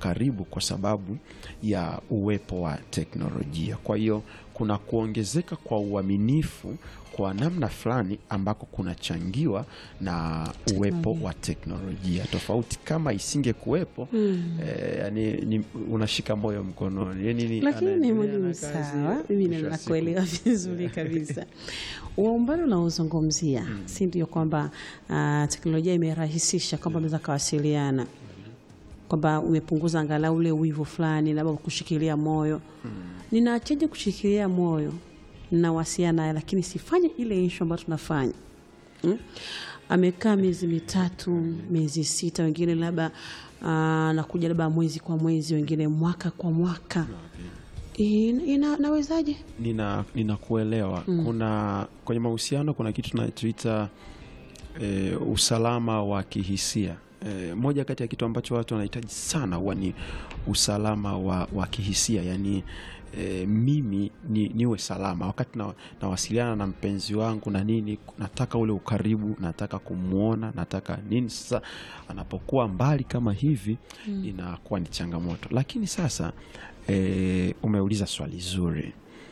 karibu kwa sababu ya uwepo wa teknolojia. Kwa hiyo kuna kuongezeka kwa uaminifu kwa namna fulani ambako kunachangiwa na uwepo wa teknolojia. Tofauti kama isingekuwepo eh, yani, ni, unashika moyo mkononi yani, ni- Lakini anaendelea mwalimu, na kazi, sawa, mimi mwisho wa siku- nakuelewa vizuri kabisa. Wa umbali unaozungumzia si ndio kwamba ah, teknolojia imerahisisha kwamba unaweza kawasiliana, kwamba umepunguza angalau ule wivu fulani, labda kushikilia moyo. Ninaachaje kushikilia moyo? Ninawasiliana naye, lakini sifanye ile issue ambayo tunafanya Mm? amekaa miezi mitatu miezi sita, wengine labda ah, nakuja labda mwezi kwa mwezi, wengine mwaka kwa mwaka. Ina, ina, nawezaje? nina ninakuelewa. Kuna kwenye mahusiano kuna kitu tunachoita e, usalama wa kihisia. E, moja kati ya kitu ambacho watu wanahitaji sana huwa ni usalama wa, wa kihisia, yaani e, mimi ni, niwe salama wakati na, nawasiliana na mpenzi wangu na nini, nataka ule ukaribu, nataka kumwona, nataka nini. Sasa anapokuwa mbali kama hivi inakuwa ni changamoto, lakini sasa e, umeuliza swali zuri.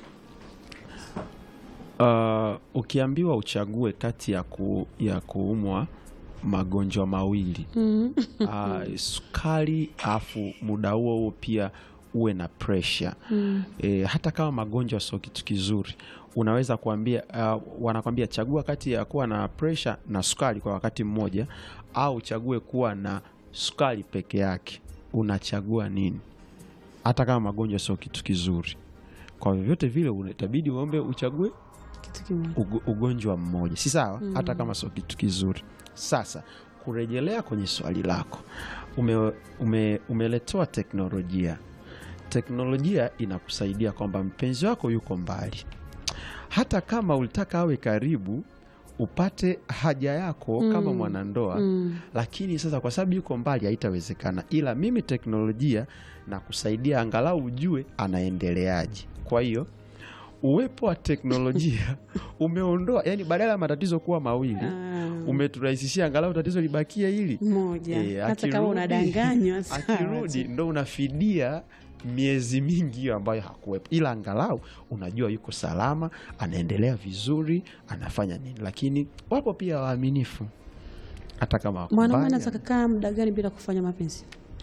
Uh, ukiambiwa uchague kati ya, ku, ya kuumwa magonjwa mawili uh, sukari afu muda huo huo pia uwe na presha e, hata kama magonjwa sio kitu kizuri unaweza kuambia uh, wanakwambia chagua kati ya kuwa na presha na sukari kwa wakati mmoja au uchague kuwa na sukari peke yake unachagua nini hata kama magonjwa sio kitu kizuri kwa vyovyote vile itabidi uombe uchague Kitu kimoja. ugo- ugonjwa mmoja si sawa hata kama sio kitu kizuri sasa kurejelea kwenye swali lako ume, ume, umeletewa teknolojia teknolojia inakusaidia kwamba mpenzi wako yuko mbali hata kama ulitaka awe karibu upate haja yako kama mwanandoa lakini sasa kwa sababu yuko mbali haitawezekana ila mimi teknolojia na kusaidia angalau ujue anaendeleaje kwa hiyo uwepo wa teknolojia umeondoa yani badala ya matatizo kuwa mawili Ah, umeturahisishia angalau tatizo libakie hili moja Eh, hata kama akirudi- unadanganywa sawa akirudi tu. ndo unafidia miezi mingi hiyo ambayo hakuwepo, ila angalau unajua yuko salama, anaendelea vizuri, anafanya nini. Lakini wapo pia waaminifu hata kama wako mwanaume mbali, anaweza kakaa muda gani bila kufanya mapenzi?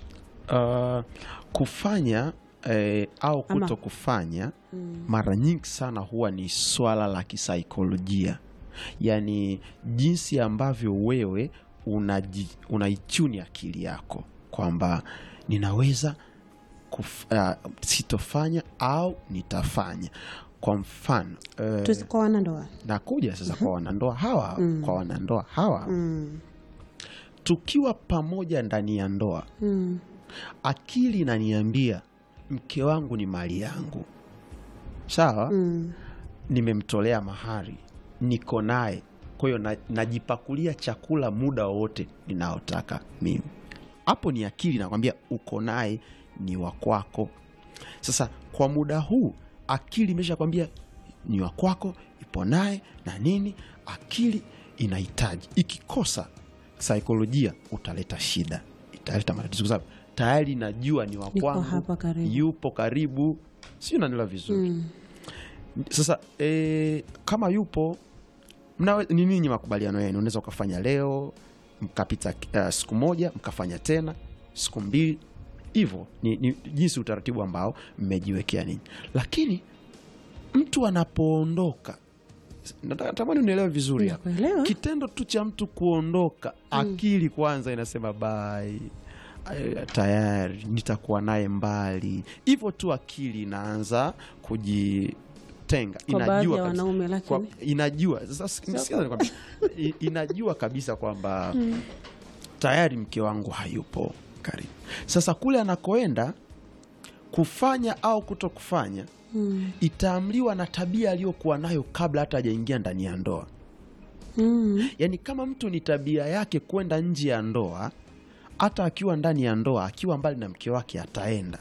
uh, kufanya eh, au Ama- kuto kufanya mara nyingi sana huwa ni swala la kisaikolojia, yaani jinsi ambavyo wewe unaji- unaichuni akili yako kwamba ninaweza kuf, uh, sitofanya au nitafanya. Kwa mfano eh, Tuzi- kwa wanandoa nakuja sasa kwa wanandoa hawa kwa wanandoa hawa mm. tukiwa pamoja ndani ya ndoa Mm. akili inaniambia mke wangu ni mali yangu, sawa Mm. nimemtolea mahari, niko naye, kwa hiyo na- najipakulia chakula muda wowote ninaotaka mimi. Hapo ni akili nakwambia uko naye, ni wa kwako. Sasa kwa muda huu akili imesha kwambia ni wa kwako, ipo naye na nini, akili inahitaji. Ikikosa saikolojia, utaleta shida, italeta matatizo, kwa sababu tayari najua ni wa Niko kwangu, hapa karibu. yupo karibu, sio nanila vizuri Mm. sasa e, kama yupo mnawe, ni ninyi makubaliano yenu, unaweza ukafanya leo mkapita uh, siku moja mkafanya tena siku mbili hivyo, ni, ni jinsi utaratibu ambao mmejiwekea ninyi. Lakini mtu anapoondoka, nataka- natamani unielewe vizuri hapa, Nakuelewa. kitendo tu cha mtu kuondoka, akili kwanza inasema bai eh, tayari nitakuwa naye mbali. Hivyo tu akili inaanza kujitenga, Kwa baadhi ya kabisa- wanaume, lakini- kwa- inajua sasa, sikiza nikwambie, i- inajua kabisa kwamba tayari mke wangu hayupo karibu. Sasa kule anakoenda kufanya au kuto kufanya Mm. itaamliwa na tabia aliyokuwa nayo kabla hata hajaingia ndani ya ndoa. Mm. Yaani, kama mtu ni tabia yake kwenda nje ya ndoa, hata akiwa ndani ya ndoa, akiwa mbali na mke wake ataenda.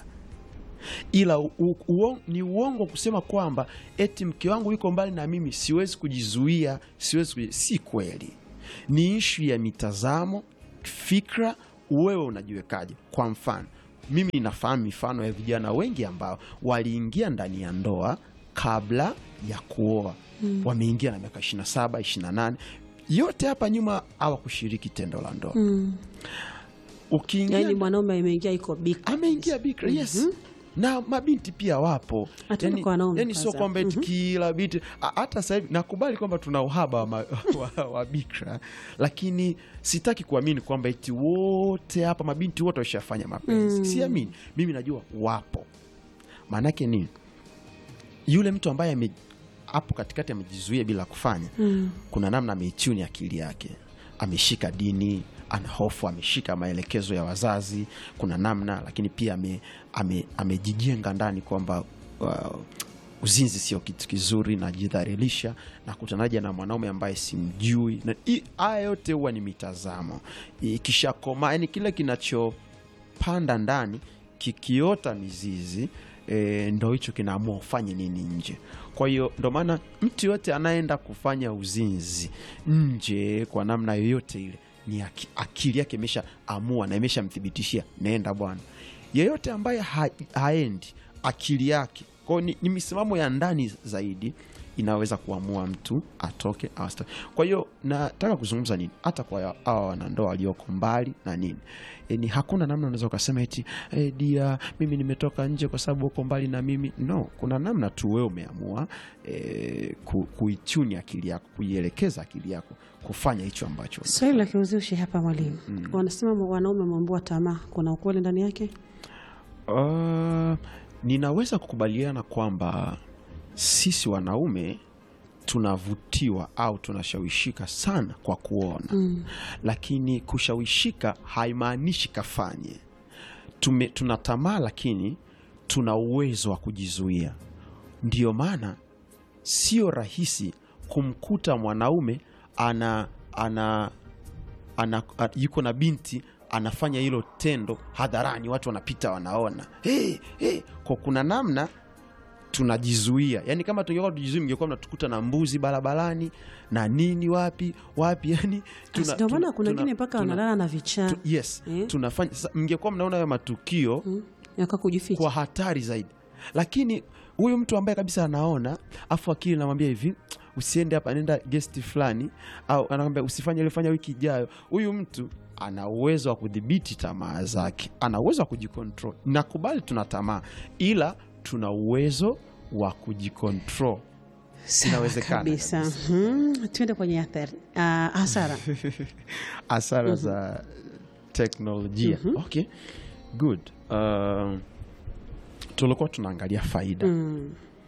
Ila u, u, uon, ni uongo kusema kwamba eti mke wangu yuko mbali na mimi siwezi kujizuia, siwezi kuji... si kweli. Ni ishu ya mitazamo, fikra, wewe unajiwekaje. Kwa mfano, mimi nafahamu mifano ya vijana wengi ambao waliingia ndani ya ndoa kabla ya kuoa mm. wameingia na miaka 27 28 yote hapa nyuma hawakushiriki tendo la ndoa Mm. ukiingia Yaani mwanaume ameingia iko bikra. ameingia bikra yes na mabinti pia wapo Hata yani, kwa wanaume yani sio kwanza. kwamba eti kila binti a- hata sasa hivi nakubali kwamba tuna uhaba wa, ma- wa, wa bikra lakini sitaki kuamini kwamba eti wote hapa mabinti wote washafanya mapenzi siamini mimi najua wapo maanake nini yule mtu ambaye ame hapo katikati amejizuia bila kufanya Mm. kuna namna ameichuni akili yake ameshika dini ana hofu ameshika maelekezo ya wazazi kuna namna lakini pia ame- ame- amejijenga ndani kwamba uh, uzinzi sio kitu kizuri najidharirisha na kutanaja na mwanaume ambaye simjui na hii- haya yote huwa ni mitazamo ikishakoma yani kile kinachopanda ndani kikiota mizizi e, ndo hicho kinaamua ufanye nini nje kwa hiyo ndo maana mtu yoyote anaenda kufanya uzinzi nje kwa namna yoyote ile ni aki, akili yake imesha amua na imeshamthibitishia naenda bwana yeyote ambaye ha, haendi akili yake kwao ni, ni misimamo ya ndani zaidi inaweza kuamua mtu atoke au asitoke. Kwa hiyo nataka kuzungumza nini, hata kwa hawa wanandoa walioko mbali na nini, e, ni hakuna namna unaweza ukasema eti e, dia mimi nimetoka nje kwa sababu uko mbali na mimi. No, kuna namna tu wewe umeamua e, ku, kuichuni akili yako, kuielekeza akili yako kufanya hicho ambacho Swali la kiuzushi hapa mwalimu, wanasema wanaume wameambua tamaa, kuna ukweli ndani yake? Uh, ninaweza kukubaliana kwamba sisi wanaume tunavutiwa au tunashawishika sana kwa kuona Mm. lakini kushawishika haimaanishi kafanye Tume, tuna tamaa lakini tuna uwezo wa kujizuia ndiyo maana sio rahisi kumkuta mwanaume ana, ana, ana, a- yuko na binti anafanya hilo tendo hadharani watu wanapita wanaona hey, hey. kwa kuna namna tunajizuia yani kama tungekuwa tujizuia mngekuwa mnatukuta na mbuzi barabarani na nini wapi wapi yani tuna- Ndio maana tuna- kuna tuna- wengine mpaka tuna- wanalala na vichaa tu, yes Eh? tunafanya sasa mngekuwa mnaona hayo matukio Mm. yaka kujificha. kwa hatari zaidi lakini huyu mtu ambaye kabisa anaona afu akili namwambia hivi usiende hapa nenda gesti fulani au anakwambia usifanye ile fanya wiki ijayo huyu mtu ana uwezo wa kudhibiti tamaa zake ana uwezo wa kujikontrol nakubali tuna tamaa ila tuna uwezo wa kujikontrol Sawa inawezekana kabisa. Mhm. Tuende kwenye athari, ah, hasara. hasara za teknolojia okay good uh, tulikuwa tunaangalia faida Mm.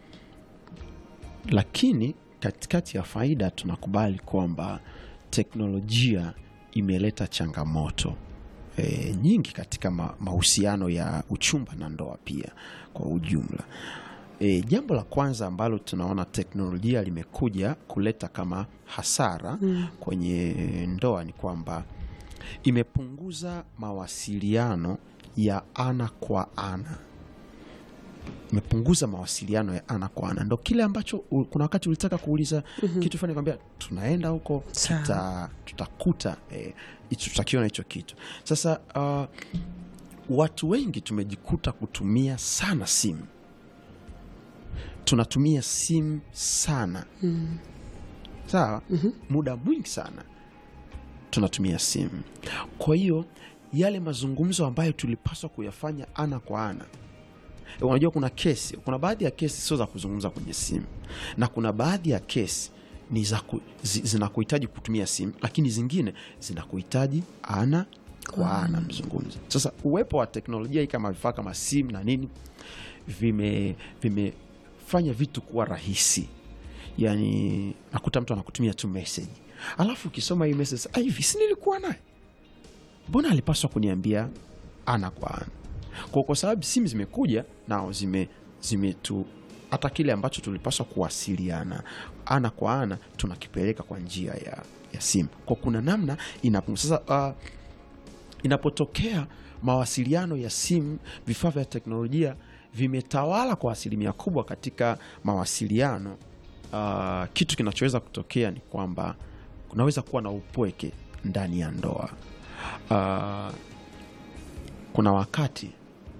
lakini katikati ya faida tunakubali kwamba teknolojia imeleta changamoto e, nyingi katika ma, mahusiano ya uchumba na ndoa pia kwa ujumla e, jambo la kwanza ambalo tunaona teknolojia limekuja kuleta kama hasara mm. kwenye ndoa ni kwamba imepunguza mawasiliano ya ana kwa ana imepunguza mawasiliano ya ana kwa ana ndo kile ambacho u- kuna wakati ulitaka kuuliza kitu fulani kwambia tunaenda huko Sawa. tuta, tutakuta eh, hicho- tutakiona hicho kitu sasa uh, watu wengi tumejikuta kutumia sana simu tunatumia simu sana Mm. sawa muda mwingi sana tunatumia simu kwa hiyo yale mazungumzo ambayo tulipaswa kuyafanya ana kwa ana unajua kuna kesi kuna baadhi ya kesi sio za kuzungumza kwenye simu na kuna baadhi ya kesi ni za ku, zi, zinakuhitaji kutumia simu lakini zingine zinakuhitaji ana kwa ana mzungumzo sasa uwepo wa teknolojia hii kama vifaa kama simu na nini vime vimefanya vitu kuwa rahisi yani nakuta mtu anakutumia tu message alafu ukisoma hii message "Ah, hivi si nilikuwa naye mbona alipaswa kuniambia ana kwa ana kwa, kwa sababu simu zimekuja nao zime zimetu hata kile ambacho tulipaswa kuwasiliana ana kwa ana tunakipeleka kwa njia ya, ya simu kwa kuna namna inapungu sasa uh, inapotokea mawasiliano ya simu vifaa vya teknolojia vimetawala kwa asilimia kubwa katika mawasiliano uh, kitu kinachoweza kutokea ni kwamba kunaweza kuwa na upweke ndani ya ndoa uh, kuna wakati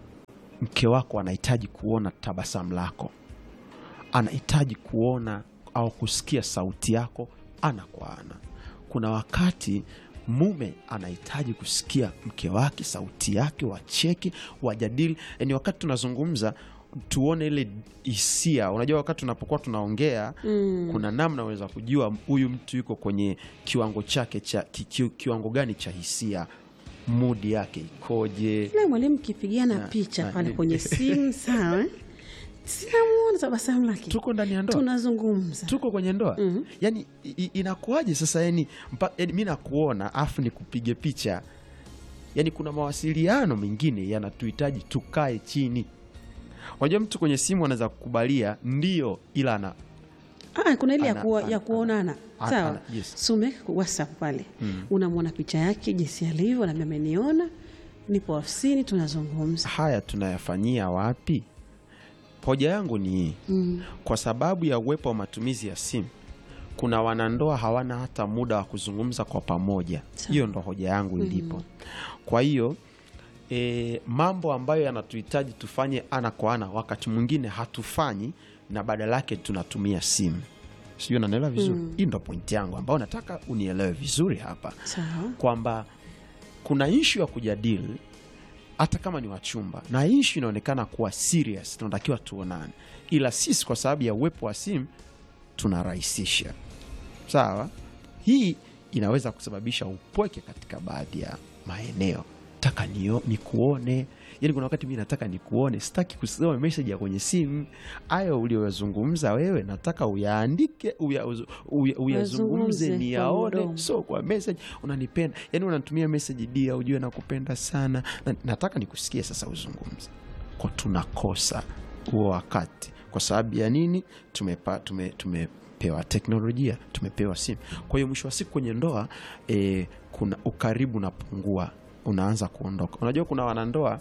mke wako anahitaji kuona tabasamu lako, anahitaji kuona au kusikia sauti yako ana kwa ana. Kuna wakati mume anahitaji kusikia mke wake sauti yake, wacheke, wajadili. Yani wakati tunazungumza tuone ile hisia. Unajua, wakati tunapokuwa tunaongea Mm. kuna namna unaweza kujua huyu mtu yuko kwenye kiwango chake cha ki, ki, kiwango gani cha hisia, mudi yake ikoje. Ile mwalimu kipigiana Na- picha na- pale ni- kwenye simu sawa, eh? sinamuona tabasamu lake, Tuko ndani ya ndoa tunazungumza tuko kwenye ndoa Mhm. yani i- i- inakuwaje sasa yani, mpa, yani mi nakuona afu nikupige picha yani kuna mawasiliano mengine yanatuhitaji tukae chini unajua mtu kwenye simu anaweza kukubalia ndio ila ana Ah, kuna ile ya, Ana- kuwa, ana- ya kuonana ana- sawa, ana- yes. so umeweka kwa WhatsApp pale unamwona picha yake jinsi alivyo, nami ameniona, nipo ofisini, tunazungumza haya tunayafanyia wapi hoja yangu ni hii mm. kwa sababu ya uwepo wa matumizi ya simu kuna wanandoa hawana hata muda wa kuzungumza kwa pamoja Sawa. hiyo ndo hoja yangu ilipo kwa hiyo e, mambo ambayo yanatuhitaji tufanye ana kwa ana wakati mwingine hatufanyi na badala yake tunatumia simu sijui nanaelewa vizuri hii ndo pointi yangu ambayo nataka unielewe vizuri hapa Sawa. kwamba kuna ishu ya kujadili hata kama ni wachumba na ishu inaonekana kuwa serious tunatakiwa tuonane ila sisi kwa sababu ya uwepo wa simu tunarahisisha sawa hii inaweza kusababisha upweke katika baadhi ya maeneo taka nio, nikuone yani kuna wakati mi nataka nikuone sitaki kusoma meseji ya kwenye simu ayo ulioyazungumza wewe nataka uyaandike uya- uya- uya- uyazungumze Uyazungumze kwa niyaone mdomo. so kwa message unanipenda yani unanitumia message dia ujue nakupenda sana na, nataka nikusikie sasa uzungumze kwa tunakosa huo wakati kwa sababu ya nini tumepa, tume, tumepewa teknolojia tumepewa simu kwa hiyo mwisho wa siku kwenye ndoa e, kuna ukaribu unapungua unaanza kuondoka unajua kuna wanandoa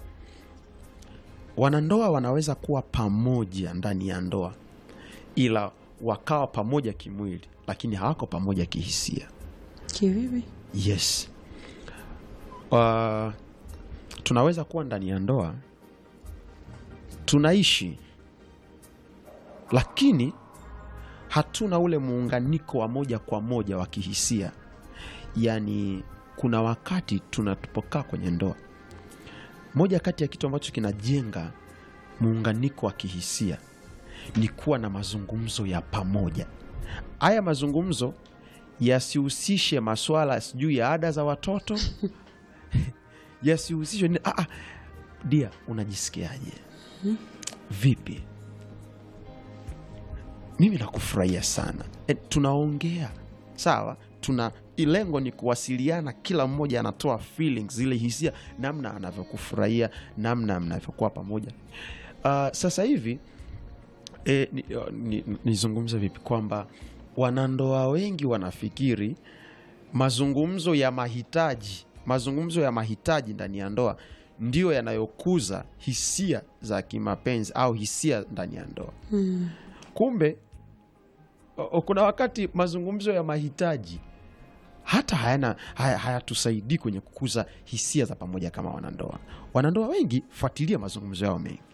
wanandoa wanaweza kuwa pamoja ndani ya ndoa ila wakawa pamoja kimwili lakini hawako pamoja kihisia Kivipi? yes uh, tunaweza kuwa ndani ya ndoa tunaishi lakini hatuna ule muunganiko wa moja kwa moja wa kihisia yaani kuna wakati tunatupokaa kwenye ndoa moja kati ya kitu ambacho kinajenga muunganiko wa kihisia ni kuwa na mazungumzo ya pamoja haya mazungumzo yasihusishe maswala sijui ya ada za watoto yasihusishwe ni- ah, ah, dia unajisikiaje vipi mimi nakufurahia sana e, tunaongea sawa tuna lengo ni kuwasiliana kila mmoja anatoa feelings zile hisia namna anavyokufurahia namna mnavyokuwa pamoja uh, sasa hivi e, nizungumze ni, ni nizungumze vipi kwamba wanandoa wengi wanafikiri mazungumzo ya mahitaji mazungumzo ya mahitaji ndani ya ndoa ndiyo yanayokuza hisia za kimapenzi au hisia ndani ya ndoa Mm. kumbe o- o- kuna wakati mazungumzo ya mahitaji hata hayana haya- hayatusaidii kwenye kukuza hisia za pamoja kama wanandoa wanandoa wengi fuatilia mazungumzo yao mengi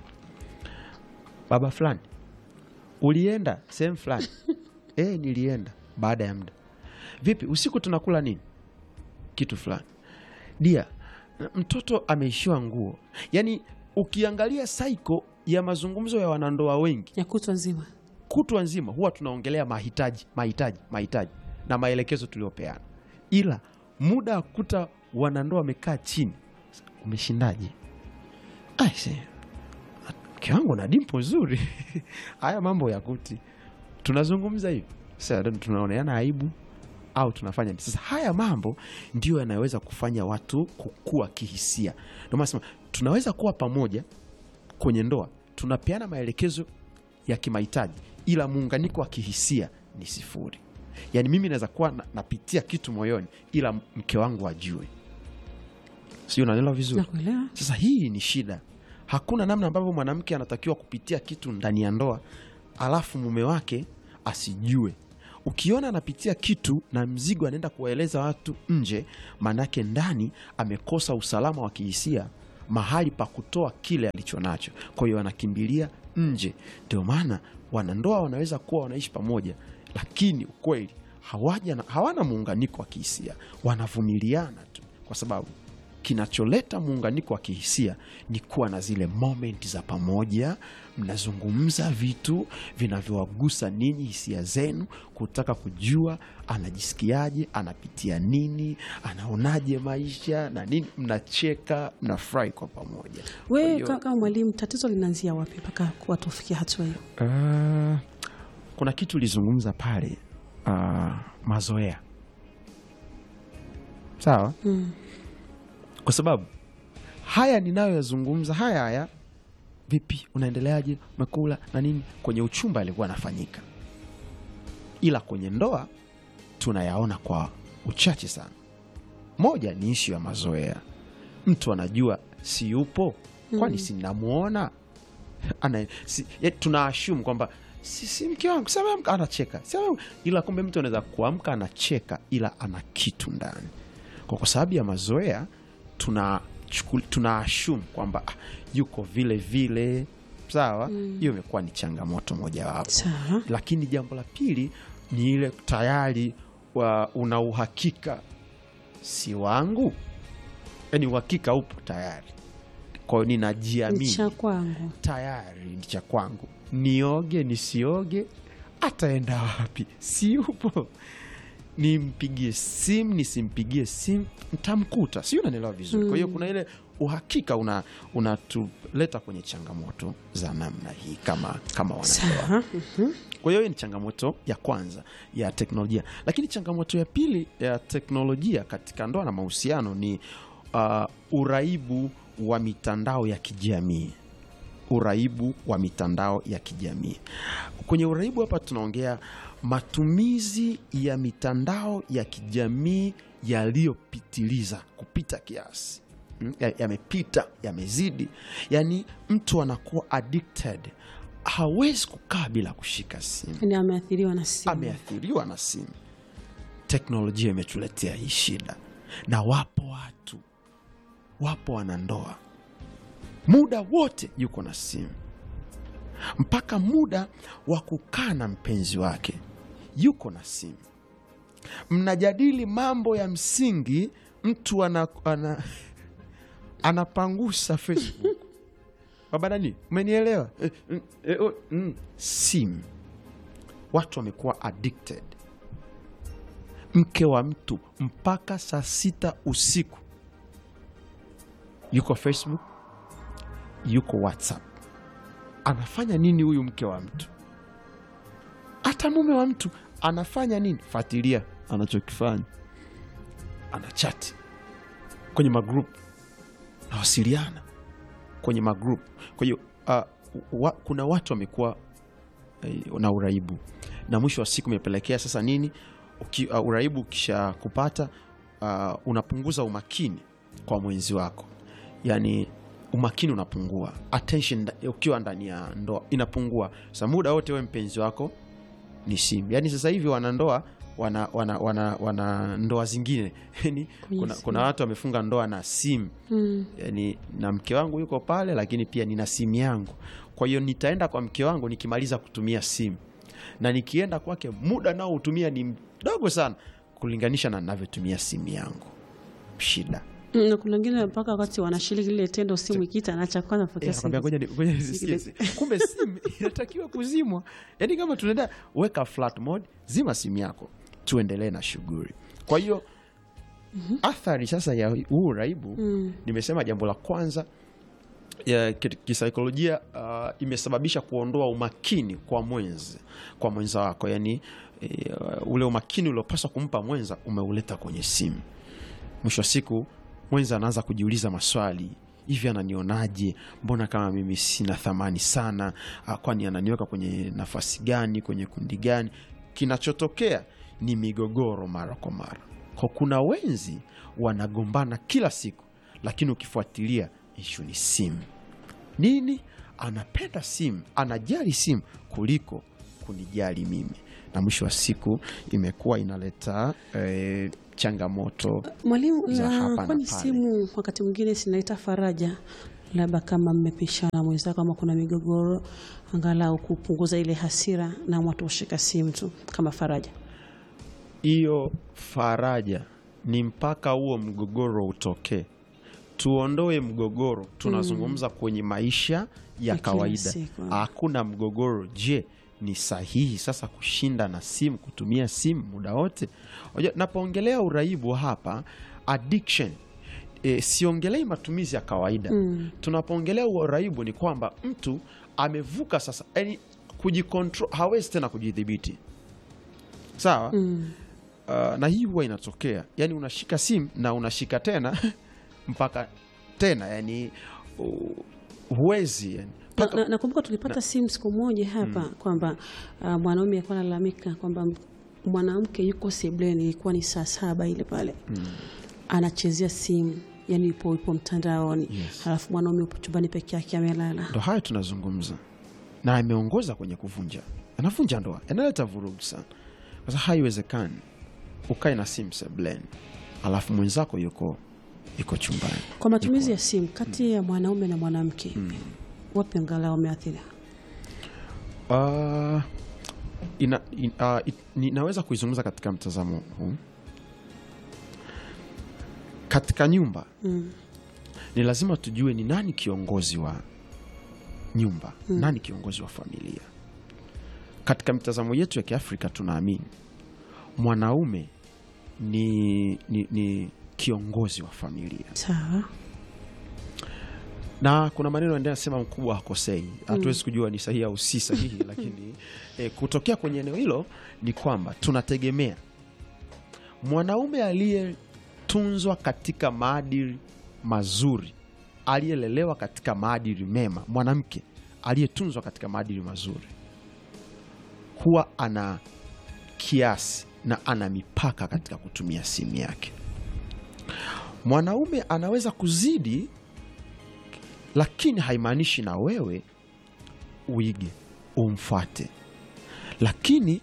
baba fulani ulienda sehemu fulani e, nilienda baada ya muda vipi usiku tunakula nini kitu fulani dia mtoto ameishiwa nguo yaani ukiangalia saiko ya mazungumzo ya wanandoa wengi ya kutwa nzima kutwa nzima huwa tunaongelea mahitaji mahitaji mahitaji na maelekezo tuliopeana ila muda wa kuta wanandoa wamekaa chini umeshindaje aise mke wangu na dimpo zuri haya mambo ya kuti tunazungumza hivi sasa tunaoneana aibu au tunafanya nini? sasa haya mambo ndio yanayoweza kufanya watu kukua kihisia ndio maana nasema tunaweza kuwa pamoja kwenye ndoa tunapeana maelekezo ya kimahitaji ila muunganiko wa kihisia ni sifuri yaani mimi naweza kuwa na, napitia kitu moyoni ila mke wangu ajue sio unaelewa vizuri nakuelewa sasa hii ni shida hakuna namna ambavyo mwanamke anatakiwa kupitia kitu ndani ya ndoa alafu mume wake asijue ukiona anapitia kitu na mzigo anaenda kuwaeleza watu nje maanake ndani amekosa usalama wa kihisia mahali pa kutoa kile alicho nacho, kwa hiyo wanakimbilia nje. Ndio maana wanandoa wanaweza kuwa wanaishi pamoja, lakini ukweli hawaja na, hawana muunganiko wa kihisia, wanavumiliana tu, kwa sababu kinacholeta muunganiko wa kihisia ni kuwa na zile moment za pamoja, mnazungumza vitu vinavyowagusa ninyi, hisia zenu, kutaka kujua anajisikiaje, anapitia nini, anaonaje maisha na nini, mnacheka, mnafurahi kwa pamoja. Kwa We hiyo- ka- kama mwalimu, tatizo linaanzia wapi mpaka kuwa tufikia hatua hiyo? Ah, kuna kitu ulizungumza pale, ah, mazoea, sawa kwa sababu haya ninayoyazungumza haya haya, vipi, unaendeleaje, umekula na nini, kwenye uchumba alikuwa anafanyika, ila kwenye ndoa tunayaona kwa uchache sana. Moja ni ishu ya mazoea, mtu anajua si yupo, kwani si namwona ana si, ya, tuna assume kwamba si, si mke wangu si ameamka anacheka si ameamka. ila kumbe mtu anaweza kuamka anacheka ila ana kitu ndani kwa, kwa sababu ya mazoea tuna chukul- tuna assume kwamba ah, yuko vile vile sawa hiyo imekuwa ni changamoto mojawapo Sawa. lakini jambo la pili ni ile tayari wa, una uhakika si wangu yaani uhakika upo tayari kwa hiyo ninajiamini Cha kwangu tayari ni cha kwangu, nioge nisioge, ataenda wapi? Si yupo. Nimpigie simu nisimpigie simu, ntamkuta. Si unanielewa vizuri? Kwa hiyo kuna ile uhakika una unatuleta kwenye changamoto za namna hii kama kama wanandoa. sawa. Kwa hiyo hiyo ni changamoto ya kwanza ya teknolojia, lakini changamoto ya pili ya teknolojia katika ndoa na mahusiano ni uh, uraibu wa mitandao ya kijamii. Uraibu wa mitandao ya kijamii. Kwenye uraibu hapa tunaongea matumizi ya mitandao ya kijamii yaliyopitiliza kupita kiasi Mm, ya- yamepita yamezidi, yaani mtu anakuwa addicted, hawezi kukaa bila kushika simu Yani ameathiriwa na simu. ameathiriwa na simu. Teknolojia imetuletea hii shida, na wapo watu, wapo wanandoa, muda wote yuko na simu, mpaka muda wa kukaa na mpenzi wake yuko na simu. Mnajadili mambo ya msingi, mtu ana, ana, anapangusa Facebook. Baba nani, umenielewa? Eh, mm, eh, oh, mm. Simu watu wamekuwa addicted. Mke wa mtu mpaka saa sita usiku yuko Facebook, yuko WhatsApp. Anafanya nini huyu mke wa mtu? Hata mume wa mtu anafanya nini? Fuatilia anachokifanya, anachati kwenye magrup, nawasiliana kwenye magrup. Kwa hiyo uh, wa, kuna watu wamekuwa eh, na uraibu na mwisho wa siku imepelekea sasa nini? Uki, uh, uraibu ukisha kupata uh, unapunguza umakini kwa mwenzi wako, yaani umakini unapungua, attention nda- ukiwa ndani ya ndoa inapungua. Sasa muda wote we mpenzi wako ni simu. Yaani sasa hivi wanandoa wana, wana, wana, wana ndoa zingine yani, kuna, simu. kuna watu wamefunga ndoa na simu Mm. yani, na mke wangu yuko pale, lakini pia nina simu yangu. Kwa hiyo nitaenda kwa mke wangu nikimaliza kutumia simu, na nikienda kwake muda nao hutumia ni mdogo sana kulinganisha na navyotumia simu yangu. Shida Mm, na kuna wengine mpaka wakati wanashiriki lile tendo, simu ikiita anaacha kwanza Eh, pokea nakwambia simu. ngoja ni- ngoja nisisikie. Kumbe simu inatakiwa kuzimwa. Yaani kama tunaenda weka flight mode, zima simu yako, tuendelee na shughuli. Kwa hiyo athari sasa ya huu uraibu Mm. nimesema jambo la kwanza ya ki- kisaikolojia uh, imesababisha kuondoa umakini kwa mwenzi kwa mwenza wako yani e, ule umakini uliopaswa kumpa mwenza umeuleta kwenye simu mwisho wa siku mwenza anaanza kujiuliza maswali hivi ananionaje mbona kama mimi sina thamani sana Ah, kwani ananiweka kwenye nafasi gani kwenye kundi gani kinachotokea ni migogoro mara kwa mara kwa kuna wenzi wanagombana kila siku lakini ukifuatilia ishu ni simu nini anapenda simu anajali simu kuliko kunijali mimi na mwisho wa siku imekuwa inaleta eh, changamoto Mwalimu, za hapa na na kwani pale. simu wakati mwingine sinaita faraja, labda kama mmepishana mwenzako, kama kuna migogoro, angalau kupunguza ile hasira na watu washika simu tu kama faraja. hiyo faraja ni mpaka huo mgogoro utokee tuondoe mgogoro tunazungumza kwenye maisha ya Ya kila kawaida siku. hakuna mgogoro je ni sahihi sasa kushinda na simu kutumia simu muda wote Unajua, napoongelea uraibu hapa addiction e, siongelei matumizi ya kawaida Mm. tunapoongelea uraibu ni kwamba mtu amevuka sasa yani kujikontrol hawezi tena kujidhibiti sawa Mm. Uh, na hii huwa inatokea yani unashika simu na unashika tena mpaka tena yani uh, huwezi yani. Na- Mpaka- na- Nakumbuka tulipata simu siku moja hapa kwamba uh, mwanaume alikuwa analalamika kwamba m- mwanamke yuko sebleni, ilikuwa ni saa saba ile pale anachezea simu, yani yupo yupo mtandaoni, Yes. halafu mwanaume yupo chumbani peke yake amelala. ndo hayo tunazungumza na ameongoza kwenye kuvunja anavunja ndoa analeta vurugu sana sasa haiwezekani ukae na simu sebleni alafu mwenzako yuko yuko chumbani Kwa matumizi ya simu kati ya mwanaume na mwanamke, wapi angalau wameathiri? Uh, ina, in, uh, it, ninaweza kuizungumza katika mtazamo huu katika nyumba Mm. ni lazima tujue ni nani kiongozi wa nyumba nani kiongozi wa familia katika mitazamo yetu ya kiafrika tunaamini mwanaume ni, ni, ni kiongozi wa familia Sawa. na kuna maneno ndio yanasema mkubwa hakosei hatuwezi kujua ni sahihi au si sahihi lakini e, kutokea kwenye eneo hilo ni kwamba tunategemea mwanaume aliyetunzwa katika maadili mazuri aliyelelewa katika maadili mema mwanamke aliyetunzwa katika maadili mazuri huwa ana kiasi na ana mipaka katika kutumia simu yake mwanaume anaweza kuzidi lakini haimaanishi na wewe uige umfuate lakini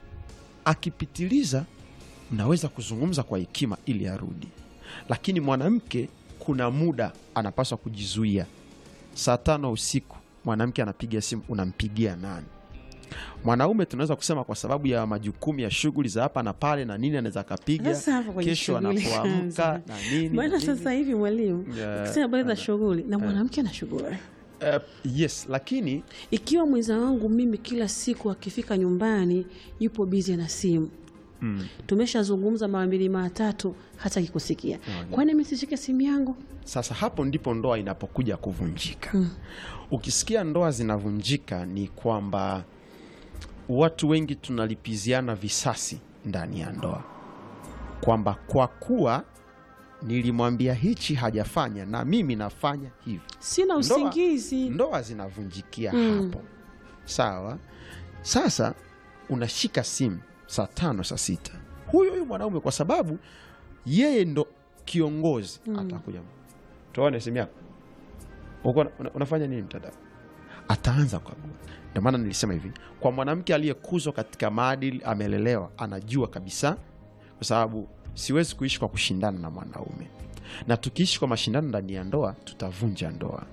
akipitiliza mnaweza kuzungumza kwa hekima ili arudi lakini mwanamke kuna muda anapaswa kujizuia saa tano usiku mwanamke anapiga simu unampigia nani mwanaume tunaweza kusema kwa sababu ya majukumu ya shughuli za hapa na pale na nini anaweza akapiga Sasa hapo kwenye kesho shughuli anapoamka kwanza. na nini na Maana nini. sasa hivi mwalimu, Yeah, ukisema habari za shughuli na mwanamke ana shughuli Eh, yes lakini ikiwa mwenza wangu mimi kila siku akifika nyumbani yupo bizi na simu mm, tumeshazungumza mara mbili mara tatu hata kikusikia kwani mi sishike simu yangu Sasa hapo ndipo ndoa inapokuja kuvunjika. Ukisikia ndoa zinavunjika, ni kwamba watu wengi tunalipiziana visasi ndani ya ndoa, kwamba kwa kuwa nilimwambia hichi hajafanya na mimi nafanya hivi, sina Ndoa- usingizi ndoa zinavunjikia hapo. Sawa. Sasa unashika simu saa tano saa sita, huyo huyo mwanaume kwa sababu yeye ndo kiongozi atakuja, tuone simu yako Uko una- una- unafanya nini mtandao, ataanza kukagua. Ndio maana nilisema hivi, kwa mwanamke aliyekuzwa katika maadili, amelelewa, anajua kabisa, kwa sababu siwezi kuishi kwa kushindana na mwanaume, na tukiishi kwa mashindano ndani ya ndoa tutavunja ndoa.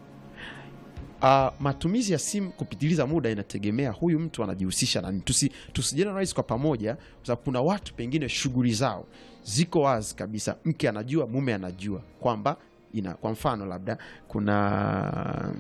Uh, matumizi ya simu kupitiliza muda inategemea huyu mtu anajihusisha na nini. Tusi, tusijeneralize kwa pamoja, kwa sababu kuna watu pengine shughuli zao ziko wazi kabisa, mke anajua, mume anajua kwamba ina, kwa mfano labda kuna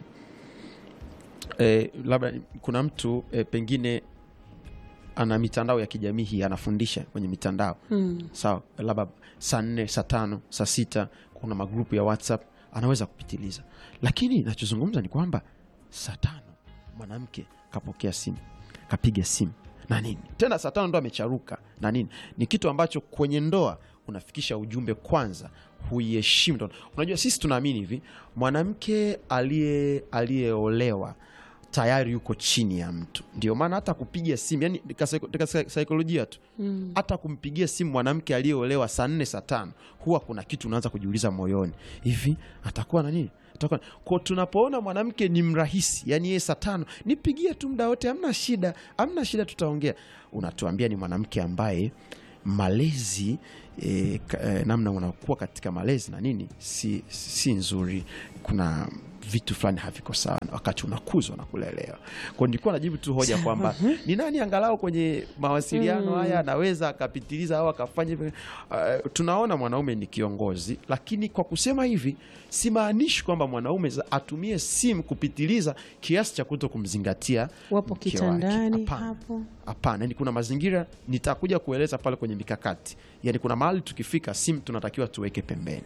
eh, labda kuna mtu eh, pengine ana mitandao ya kijamii hii anafundisha kwenye mitandao Mm. sawa, labda saa nne saa tano saa sita kuna magrupu ya WhatsApp anaweza kupitiliza, lakini nachozungumza ni kwamba saa tano mwanamke kapokea simu kapiga simu na nini tena, saa tano ndo amecharuka na nini, ni kitu ambacho kwenye ndoa unafikisha ujumbe kwanza, huiheshimu ndoa. Unajua sisi tunaamini hivi, mwanamke aliye aliyeolewa tayari yuko chini ya mtu, ndio maana hata kupiga simu yani katika saikolojia tu hata kumpigia simu mwanamke aliyeolewa saa nne saa tano huwa kuna kitu unaanza kujiuliza moyoni, hivi atakuwa na nini? Atakuwa kwa tunapoona mwanamke ni mrahisi, yani yeye saa tano nipigie tu muda wote, hamna shida, hamna shida, tutaongea. Unatuambia ni mwanamke ambaye malezi e, ka, e, namna unakuwa katika malezi na nini si, si nzuri kuna vitu fulani haviko sawa wakati unakuzwa na kulelewa kwao nilikuwa najibu tu hoja kwamba ni nani angalau kwenye mawasiliano haya anaweza akapitiliza au akafanya hivi uh, tunaona mwanaume ni kiongozi lakini kwa kusema hivi simaanishi kwamba mwanaume za- atumie simu kupitiliza kiasi cha kuto kumzingatia Wapo mke wake. kitandani Hapana. hapo. Hapana, yani kuna mazingira nitakuja kueleza pale kwenye mikakati. Yani kuna mahali tukifika, simu tunatakiwa tuweke pembeni,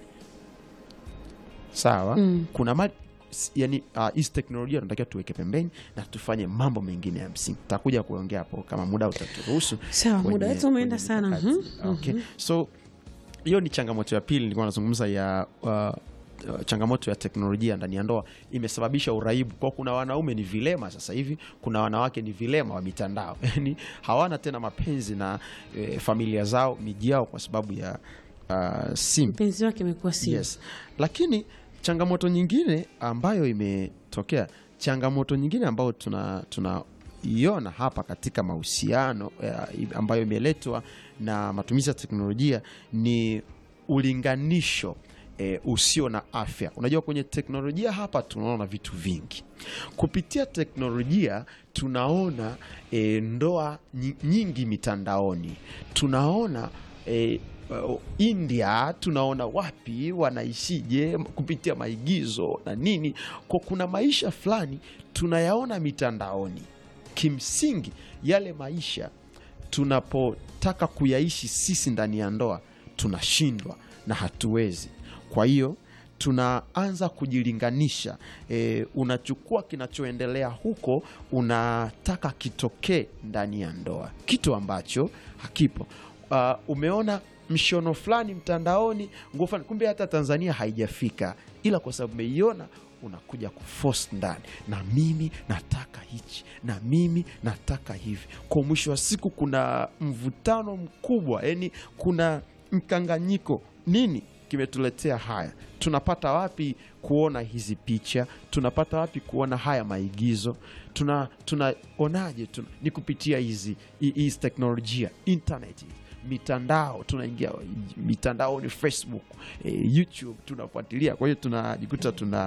sawa. Kuna mahali s- yani uh, hizi teknolojia tunatakiwa tuweke pembeni na tufanye mambo mengine ya msingi. Takuja kuongea hapo kama muda utaturuhusu. Sawa, kwenye- muda wetu umeenda kwenye sana. mikakati. Mhm, Okay. So hiyo ni changamoto ya pili nilikuwa nazungumza ya uh, uh, changamoto ya teknolojia ndani ya ndoa imesababisha uraibu kwa kuna wanaume ni vilema sasa hivi kuna wanawake ni vilema wa mitandao yani hawana tena mapenzi na eh, familia zao miji yao kwa sababu ya uh, simu Mpenzi wake amekuwa simu. yes. Lakini changamoto nyingine ambayo imetokea, changamoto nyingine ambayo tuna tunaiona hapa katika mahusiano eh, ambayo imeletwa na matumizi ya teknolojia ni ulinganisho E, usio na afya. Unajua, kwenye teknolojia hapa tunaona vitu vingi kupitia teknolojia. Tunaona e, ndoa nyi- nyingi mitandaoni, tunaona e, uh, India tunaona wapi wanaishije kupitia maigizo na nini, kwa kuna maisha fulani tunayaona mitandaoni. Kimsingi yale maisha tunapotaka kuyaishi sisi ndani ya ndoa tunashindwa na hatuwezi. Kwa hiyo tunaanza kujilinganisha. E, unachukua kinachoendelea huko unataka kitokee ndani ya ndoa, kitu ambacho hakipo. Uh, umeona mshono fulani mtandaoni, nguo fulani, kumbe hata Tanzania haijafika, ila kwa sababu umeiona unakuja kuforce ndani, na mimi nataka hichi, na mimi nataka hivi. Kwa mwisho wa siku kuna mvutano mkubwa, yani kuna mkanganyiko. Nini kimetuletea haya? Tunapata wapi kuona hizi picha? Tunapata wapi kuona haya maigizo? tuna tunaonaje? Tuna, ni kupitia hizi hizi teknolojia internet mitandao tunaingia mitandaoni Facebook, eh, YouTube tunafuatilia. Kwa hiyo tunajikuta tuna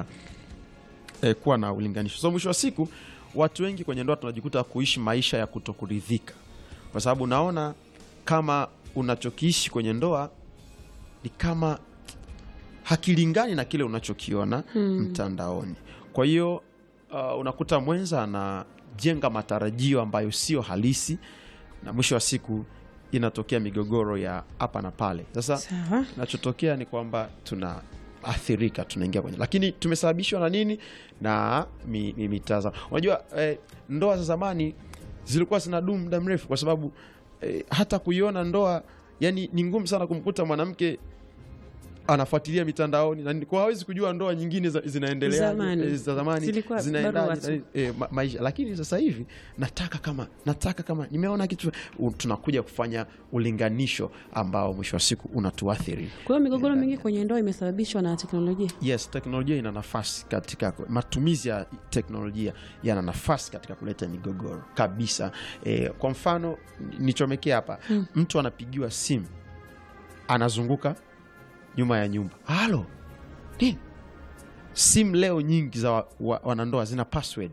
eh, kuwa na ulinganisho. So mwisho wa siku watu wengi kwenye ndoa tunajikuta kuishi maisha ya kutokuridhika, kwa sababu naona kama unachokiishi kwenye ndoa ni kama hakilingani na kile unachokiona mtandaoni. Kwa hiyo uh, unakuta mwenza anajenga matarajio ambayo sio halisi, na mwisho wa siku inatokea migogoro ya hapa na pale. Sasa Sawa. kinachotokea ni kwamba tunaathirika, tunaingia kwenye, lakini tumesababishwa na nini? Na mi, mi, mitazamo. Unajua eh, ndoa za zamani zilikuwa zinadumu muda mrefu, kwa sababu eh, hata kuiona ndoa yani ni ngumu sana kumkuta mwanamke anafuatilia mitandaoni na kwa hawezi kujua ndoa nyingine za- zinaendelea Zamani. eh, za zamani Zilikuwa zinaendaje barua tu. na- eh, ma, maisha lakini sasa hivi nataka kama nataka kama nimeona kitu u- tunakuja kufanya ulinganisho ambao mwisho wa siku unatuathiri Kwa hiyo migogoro mingi kwenye ndoa imesababishwa na teknolojia. yes teknolojia ina nafasi katika matumizi ya teknolojia yana nafasi katika kuleta migogoro kabisa e, kwa mfano nichomekea hapa mtu anapigiwa simu anazunguka nyuma ya nyumba halo nini simu leo nyingi za wa, wa, wanandoa zina password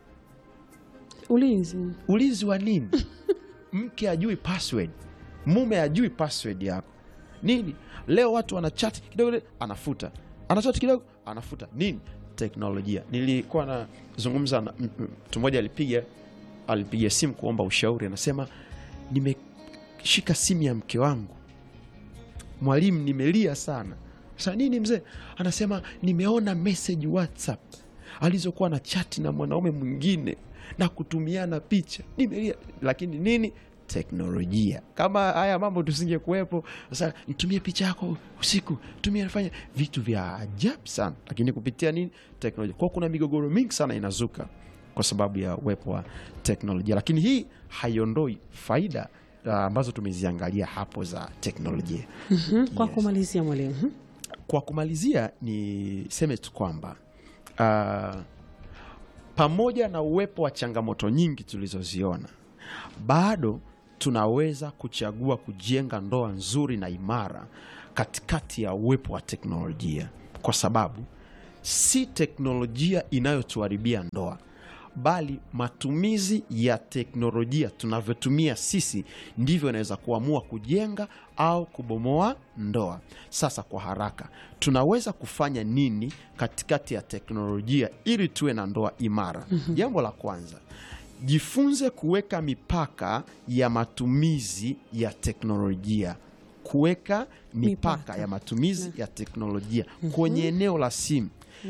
Ulinzi. ulinzi wa nini mke ajui password mume ajui password yako nini leo watu wanachat kidogo anafuta anachat kidogo anafuta nini teknolojia nilikuwa nazungumza na m- m- mtu mmoja alipiga alipiga simu kuomba ushauri anasema nimeshika simu ya mke wangu mwalimu nimelia sana sa nini mzee anasema nimeona message whatsapp alizokuwa na chati na mwanaume mwingine na kutumiana picha nimelia lakini nini teknolojia kama haya mambo tusinge kuwepo sasa nitumie picha yako usiku tumie nafanya vitu vya ajabu sana lakini kupitia nini teknolojia kwao kuna migogoro mingi sana inazuka kwa sababu ya uwepo wa teknolojia lakini hii haiondoi faida uh, ambazo tumeziangalia hapo za teknolojia Mhm. Kwa Yes. kumalizia mwalimu. Mhm. kwa kumalizia niseme tu kwamba uh, pamoja na uwepo wa changamoto nyingi tulizoziona bado tunaweza kuchagua kujenga ndoa nzuri na imara katikati ya uwepo wa teknolojia, kwa sababu si teknolojia inayotuharibia ndoa bali matumizi ya teknolojia tunavyotumia sisi ndivyo inaweza kuamua kujenga au kubomoa ndoa. Sasa kwa haraka, tunaweza kufanya nini katikati ya teknolojia ili tuwe na ndoa imara? Jambo la kwanza, jifunze kuweka mipaka ya matumizi ya teknolojia kuweka mipaka, Mipaka. ya matumizi ya teknolojia kwenye eneo la simu.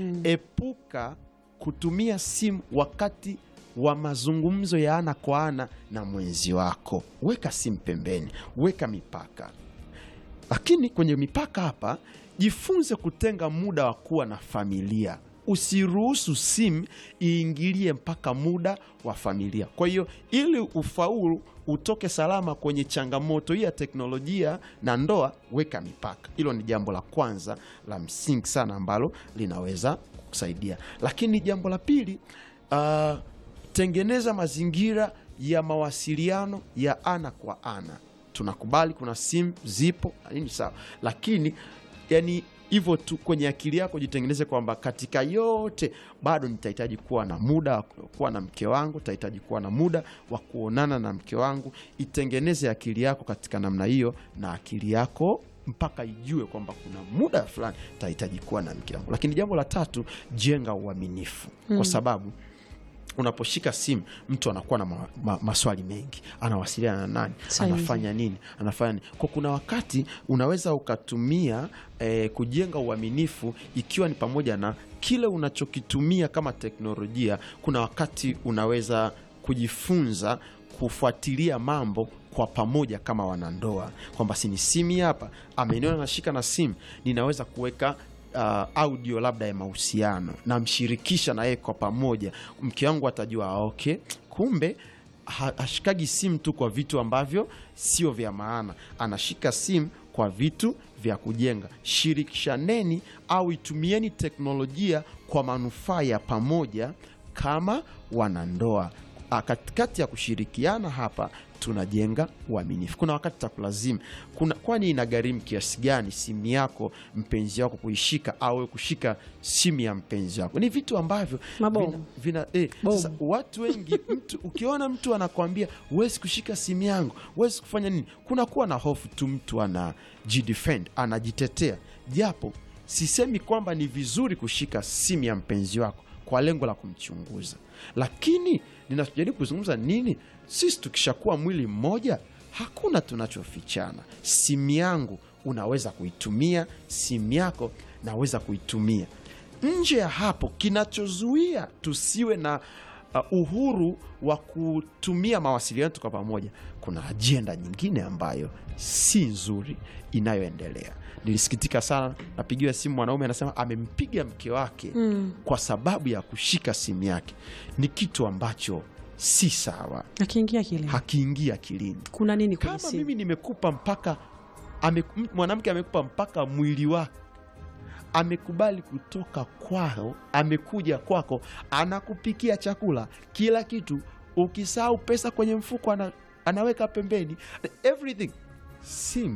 Epuka kutumia simu wakati wa mazungumzo ya ana kwa ana na mwenzi wako. Weka simu pembeni, weka mipaka. Lakini kwenye mipaka hapa, jifunze kutenga muda wa kuwa na familia. Usiruhusu simu iingilie mpaka muda wa familia. Kwa hiyo ili ufaulu utoke salama kwenye changamoto hii ya teknolojia na ndoa, weka mipaka. Hilo ni jambo la kwanza la msingi sana ambalo linaweza kusaidia. Lakini jambo la pili, ah, tengeneza mazingira ya mawasiliano ya ana kwa ana. Tunakubali kuna simu zipo na nini, sawa, lakini yani hivyo tu kwenye akili yako jitengeneze kwamba katika yote bado nitahitaji kuwa na muda wa kuwa na mke wangu, nitahitaji kuwa na muda wa kuonana na mke wangu. Itengeneze akili yako katika namna hiyo, na akili yako mpaka ijue kwamba kuna muda fulani nitahitaji kuwa na mke wangu. Lakini jambo la tatu, jenga uaminifu, kwa sababu unaposhika simu mtu anakuwa na ma, ma, maswali mengi, anawasiliana na nani, Sahihi. anafanya nini, anafanya nini. Kwa kuna wakati unaweza ukatumia eh, kujenga uaminifu, ikiwa ni pamoja na kile unachokitumia kama teknolojia. Kuna wakati unaweza kujifunza kufuatilia mambo kwa pamoja kama wanandoa, kwamba si ni simu hapa, ameniona nashika na simu, ninaweza kuweka uh, audio labda ya mahusiano, namshirikisha na yeye kwa pamoja. Mke wangu atajua ah, okay, kumbe ha- hashikagi simu tu kwa vitu ambavyo sio vya maana, anashika simu kwa vitu vya kujenga. Shirikishaneni au itumieni teknolojia kwa manufaa ya pamoja kama wanandoa. Ah, Katikati ya kushirikiana hapa tunajenga uaminifu. Kuna wakati takulazimu, kuna kwani inagharimu kiasi gani simu yako mpenzi wako kuishika au wewe kushika simu ya mpenzi wako? Ni vitu ambavyo Mabomu. vina, vina, eh, Bomu. sasa watu wengi mtu, ukiona mtu anakwambia huwezi kushika simu yangu, huwezi kufanya nini, kunakuwa na hofu tu, mtu anajidefend, anajitetea. Japo sisemi kwamba ni vizuri kushika simu ya mpenzi wako kwa lengo la kumchunguza, lakini ninachojaribu kuzungumza nini, sisi tukishakuwa mwili mmoja, hakuna tunachofichana. Simu yangu unaweza kuitumia, simu yako naweza kuitumia. Nje ya hapo, kinachozuia tusiwe na uh, uhuru wa kutumia mawasiliano yetu kwa pamoja, kuna ajenda nyingine ambayo si nzuri inayoendelea. Nilisikitika sana, napigiwa simu mwanaume anasema amempiga mke wake kwa sababu ya kushika simu yake. Ni kitu ambacho si sawa, akiingia kile hakiingia akilini. kuna nini kwenye Kama simu? mimi nimekupa mpaka ame, m- mwanamke amekupa mpaka mwili wake, amekubali kutoka kwao, amekuja kwako, anakupikia chakula, kila kitu, ukisahau pesa kwenye mfuko ana, anaweka pembeni everything. Simu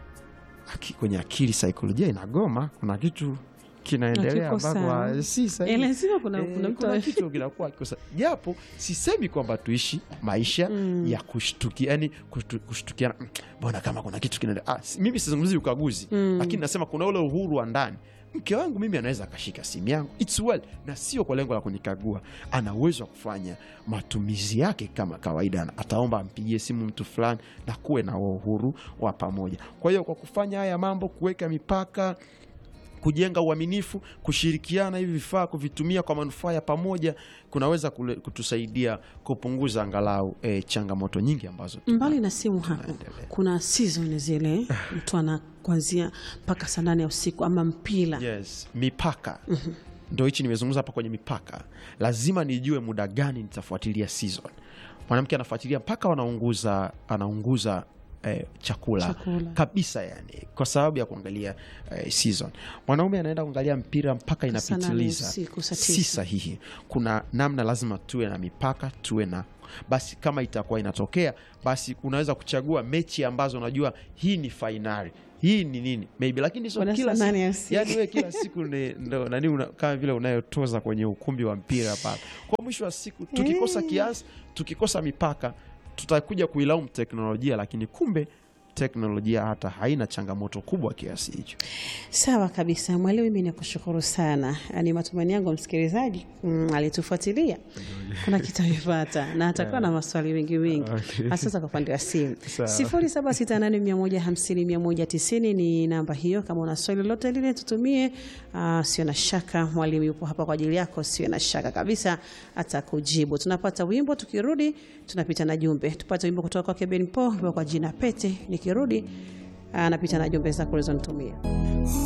aki, kwenye akili saikolojia inagoma, kuna kitu kinaendelea Hakiko ambako sawa. ah, si sahihi. Eh, lazima kuna, Eh, kuna mtu kuna kitu kinakuwa kikosa, japo sisemi kwamba tuishi maisha ya kushtukia, yani kushtu- kushtukiana, "Mm, mbona kama kuna kitu kinaendelea. Ah, si- mimi sizungumzi ukaguzi, lakini nasema kuna ule uhuru wa ndani. Mke wangu mimi anaweza akashika simu yangu It's well, na sio kwa lengo la kunikagua. Ana uwezo wa kufanya matumizi yake kama kawaida, ataomba ampigie simu mtu fulani, na kuwe na huo uhuru wa pamoja. Kwa hiyo kwa kufanya haya mambo, kuweka mipaka kujenga uaminifu, kushirikiana hivi vifaa kuvitumia kwa manufaa ya pamoja kunaweza kule, kutusaidia kupunguza angalau eh, changamoto nyingi ambazo tuna- mbali na simu hapo tunaendelea. kuna season zile mtu ana kuanzia mpaka saa nane ya usiku ama mpira Yes, mipaka ndo hichi nimezungumza hapa kwenye mipaka. Lazima nijue muda gani nitafuatilia season. Mwanamke anafuatilia mpaka wanaunguza anaunguza eh, chakula, Chakula. kabisa yani kwa sababu ya kuangalia eh, season mwanaume anaenda kuangalia mpira mpaka Saa nane inapitiliza usiku, saa si tisa. sahihi kuna namna lazima tuwe na mipaka tuwe na basi kama itakuwa inatokea basi unaweza kuchagua mechi ambazo unajua hii ni fainali hii ni nini maybe lakini sio Wana kila saa siku nane ya usiku. yani wewe kila siku ni- ndo nani una, kama vile unayotoza kwenye ukumbi wa mpira pale kwa mwisho wa siku tukikosa kiasi tukikosa mipaka tutakuja kuilaumu teknolojia lakini kumbe teknolojia hata haina changamoto kubwa kiasi hicho Sawa kabisa mwalimu, mimi nakushukuru sana. Ni matumaini yangu msikilizaji mm, alitufuatilia kuna kitu amepata na atakuwa na maswali mengi mengi, Okay. hasa kwa upande wa simu. Sawa. sifuri saba sita nane mia moja hamsini mia moja tisini ni namba hiyo. Kama una swali lolote lile tutumie. Uh, sio na shaka, mwalimu yupo hapa kwa ajili yako, sio na shaka kabisa atakujibu. Tunapata wimbo, tukirudi tunapita na jumbe. Tupate wimbo kutoka kwake Ben Paul kwa jina Pete. Nikirudi anapita na jumbe zako ulizonitumia.